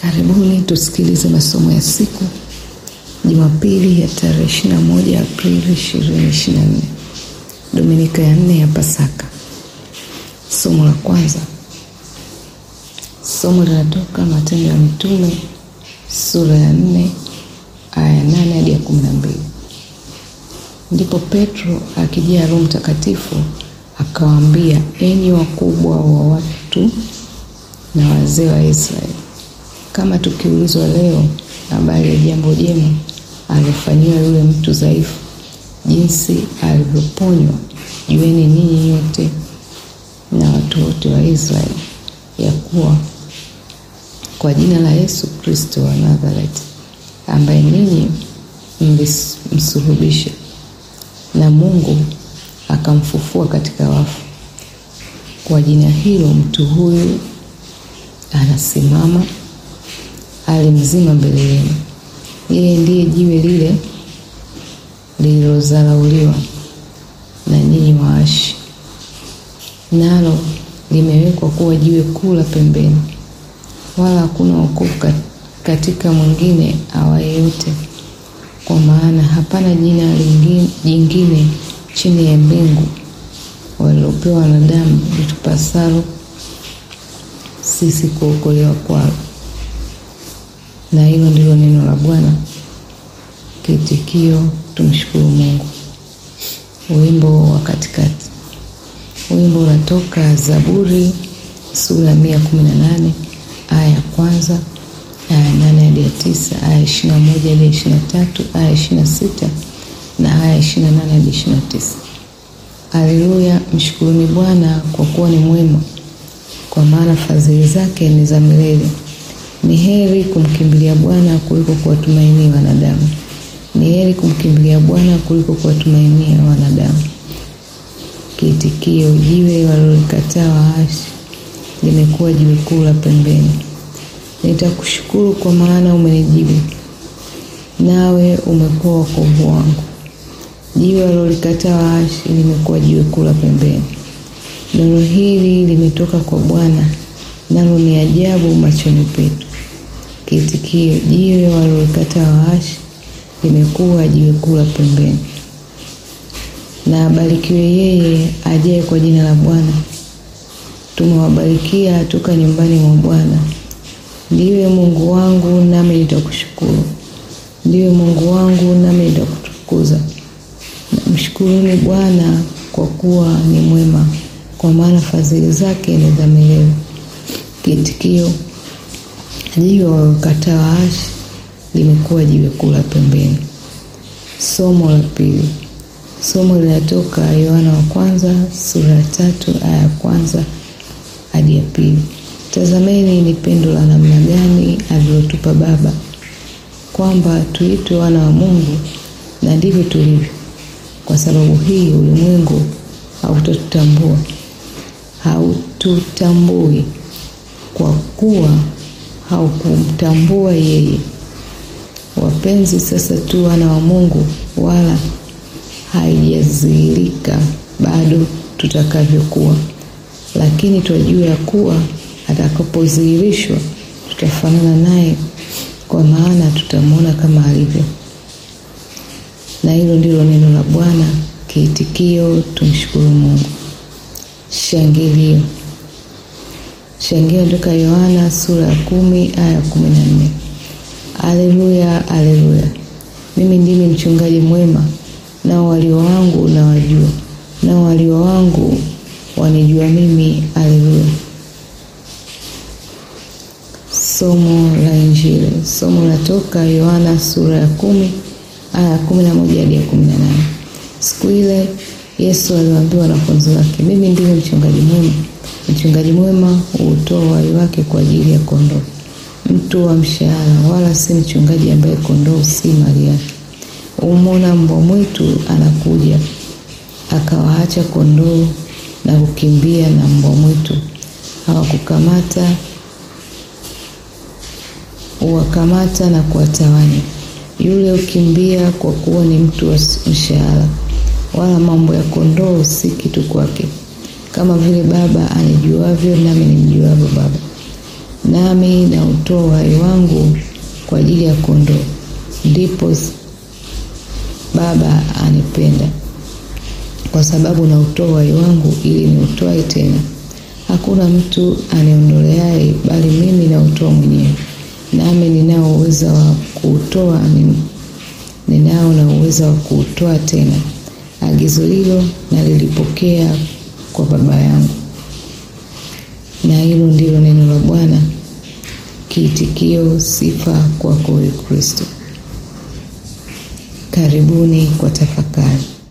Karibuni tusikilize masomo ya siku Jumapili ya tarehe 21 Aprili 2024, Dominika ya nne ya Pasaka. Somo la kwanza, somo linatoka Matendo ya Mitume sura ya 4 aya ya 8 hadi ya 12. Ndipo Petro akijaa Roho Mtakatifu akawaambia, enyi wakubwa wa watu na wazee wa Israeli, kama tukiulizwa leo habari ya jambo jema alifanyiwa yule mtu dhaifu, jinsi alivyoponywa, jueni ninyi nyote na watu wote wa Israeli ya kuwa kwa jina la Yesu Kristo wa Nazareti, ambaye ninyi mlimsulubisha na Mungu akamfufua katika wafu, kwa jina hilo mtu huyu anasimama ali mzima mbele yenu. Yeye ndiye jiwe lile lililozarauliwa na nyinyi waashi, nalo limewekwa kuwa jiwe kuu la pembeni, wala hakuna wokovu katika mwingine awaye yote, kwa maana hapana jina lingine jingine chini ya mbingu walilopewa wanadamu litupasalo sisi kuokolewa kwalo. Na hilo ndilo neno la Bwana. Kiitikio: tumshukuru Mungu. Wimbo wa katikati. Wimbo unatoka Zaburi sura ya mia kumi na nane aya ya kwanza aya ya nane hadi ya tisa aya ishirini na moja hadi ishirini na tatu aya ishirini na sita na aya ishirini na nane hadi ishirini na tisa Haleluya! Mshukuruni Bwana kwa kuwa ni mwema, kwa maana fadhili zake ni za milele. Ni heri kumkimbilia Bwana kuliko kuwatumainia wanadamu. Ni heri kumkimbilia Bwana kuliko kuwatumainia wanadamu. Kiitikio: jiwe walilolikataa waashi limekuwa jiwe kuu la pembeni. Nitakushukuru kwa maana umenijibu, nawe umekuwa wokovu wangu. Jiwe walilolikataa waashi limekuwa jiwe kuu la pembeni. Neno hili limetoka kwa Bwana, nalo ni ajabu machoni petu. Kiitikio: jiwe walilolikataa waashi limekuwa jiwe kuu la pembeni. Na abarikiwe yeye ajaye kwa jina la Bwana. Tumewabarikia toka nyumbani mwa Bwana. Ndiwe Mungu wangu, nami nitakushukuru. Ndiwe Mungu wangu, nami nitakutukuza. Mshukuruni Bwana kwa kuwa ni mwema, kwa maana fadhili zake ni za milele. Kiitikio: jiwe walilolikataa waashi limekuwa jiwe kuu la pembeni. Somo la pili. Somo linatoka Yohana wa kwanza sura ya tatu aya ya kwanza hadi ya pili. Tazameni ni pendo la namna gani alilotupa Baba, kwamba tuitwe wana wa Mungu, na ndivyo tulivyo. Kwa sababu hii ulimwengu hautatutambua, haututambui kwa kuwa haukumtambua yeye. Wapenzi, sasa tu wana wa Mungu, wala haijadhihirika bado tutakavyokuwa, lakini twajua ya kuwa atakapodhihirishwa tutafanana naye, kwa maana tutamwona kama alivyo. Na hilo ndilo neno la Bwana. Kiitikio: tumshukuru Mungu. Shangilio. Shangilio toka Yohana sura ya kumi aya ya kumi na nne. Aleluya, aleluya! Mimi ndimi mchungaji mwema, nao walio wangu na wajua, nao walio wangu wanijua mimi. Aleluya. Somo la Injili. Somo latoka Yohana sura ya kumi aya ya kumi na moja hadi ya kumi na nane. Siku ile Yesu aliwaambia wanafunzi wake, mimi ndimi mchungaji mwema. Mchungaji mwema huutoa uhai wake kwa ajili ya kondoo. Mtu wa mshahara wala si mchungaji ambaye kondoo si mali yake. Umwona mbwa mwitu anakuja, akawaacha kondoo na kukimbia, na mbwa mwitu hawakukamata huwakamata na kuwatawanya. Yule ukimbia kwa kuwa ni mtu wa mshahara, wala mambo ya kondoo si kitu kwake. Kama vile Baba anijuavyo, nami nimjuavyo Baba, nami nautoa uhai wangu kwa ajili ya kondoo. Ndipo Baba anipenda kwa sababu nautoa uhai wangu ili niutoe tena. Hakuna mtu aniondoleaye, bali mimi nautoa mwenyewe, nami ninao uwezo wa kuutoa, ninao na uwezo wa kuutoa tena. Agizo hilo nalilipokea kwa Baba yangu. Na hilo ndilo neno la Bwana. Kiitikio: sifa kwako, Kristo. Karibuni kwa tafakari.